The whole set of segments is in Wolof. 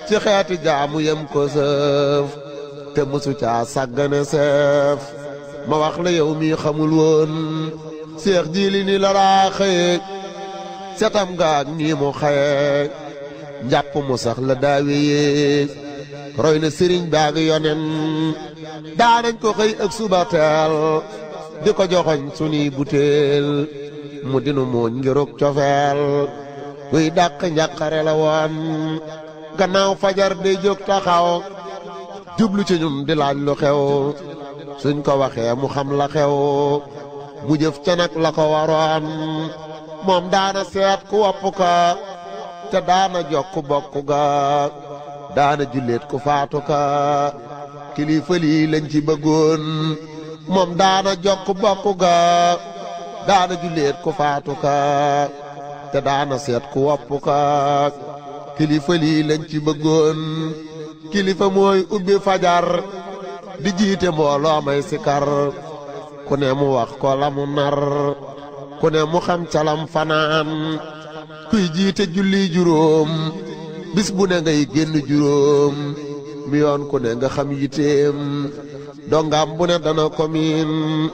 ci xeeti jaamu yem ko sëf te mësu caa sàggane seef ma wax la yow mi xamul woon seex jiili ni la daa xëye setam gaag nii mu xaye njàpp mu sax la daawe yee roy na sëriñ baag yonen daanañ ko xëy ak suba teel di ko joxoñ sunuy butéel mu dinu mooñ ngirug cofeel guy dàq njàqare la woon gannaaw fajar day jóg taxaw jublu ci ñun di laaj lu xew suñ ko waxee mu xam la xew mu jëf ca nag la ko waroon moom daana seet ku wopp ka te daana jokk bokk ga daana julleet ku faatu ka kilifa lii lañ ci bëggoon moom daana jokk bokk ga daana julleet ku faatu ka te daana seet ku wopp ka kilifa lii lañ ci bëggoon kilifa mooy ubbi fajar di jiite mbooloo may sikar ku ne mu wax ko la mu nar ku ne mu xam calam fanaan kuy jiite julli juróom bis bu ne ngay génn juróom mi yoon ku ne nga xam yiteem dongam bu ne dana ko miin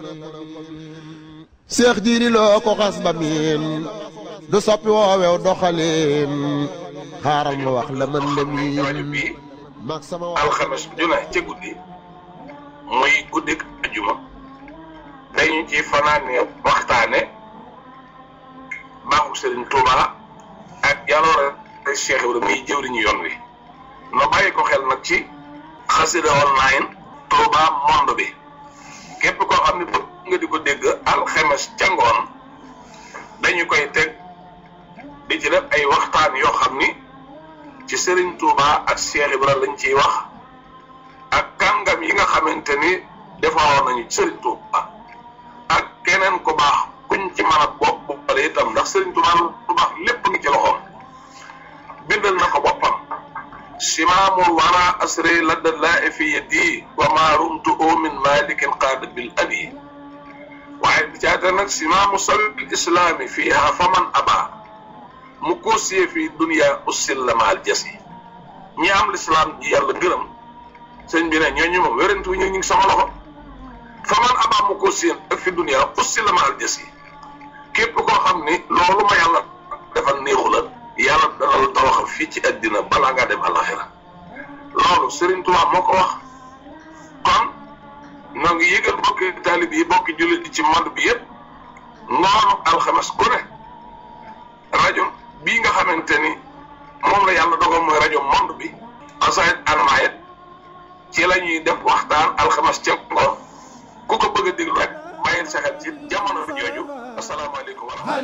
seex jiiri loo ko xas ba miin du soppi woowew doxalin xaaral ma wax la man la miin mag sama wax alxames ju ne ca guddi muy guddik ajuma dañu ci fanaane waxtaane baaxu Serigne Touba ak yàlla Cheikh Ibrahima muy jëwriñu yoon wi no bàyyi ko xel nag ci xasida online Touba monde bi képp koo xam ne bëgg nga di ko dégg alxames ca ngoon dañu koy teg di ci def ay waxtaan yoo xam ni ci Serigne Touba ak Cheikh Ibrahima lañ ciy wax ak kàngam yi nga xamante ni defaroon nañu Serigne Touba ak keneen ku baax kuñ ci mën a bopp boppale itam ndax Serigne Touba lu baax lépp ngi ci loxoom bindal na ko boppam simaamul wara asri ladda laa fi yadi wa ma rumtu min malikin qaada bil adi waaye bi caata nag simaamu sabil islaami fiiha faman aba mu koosiyee fi dunia ussil la maal jasi ñi am lislaam ji yàlla gërëm sëñ bi ne ñooñu moom wérantu ñu ngi sama loxo faman aba mu koosiyee ak fi dunia ussil la maal jasi képp koo xam ni loolu ma yàlla defal néexu la yàlla dana la tawaxal fii ci àddina balaa ngaa dem alaxira loolu Serigne Touba moo ko wax kon ñoo ngi yëgal bokki taalib yi bokki jullit yi ci monde bi yëpp ngoonu alxames ku ne rajo bii nga xamante ni moom la yàlla dogal mooy rajo monde bi asayit anmayet ci la ñuy def waxtaan alxames ca ngoon ku ko bëgg a déglu rek bàyyil sa xel ci jamono jooju asalaamaaleykum wa rahmatulah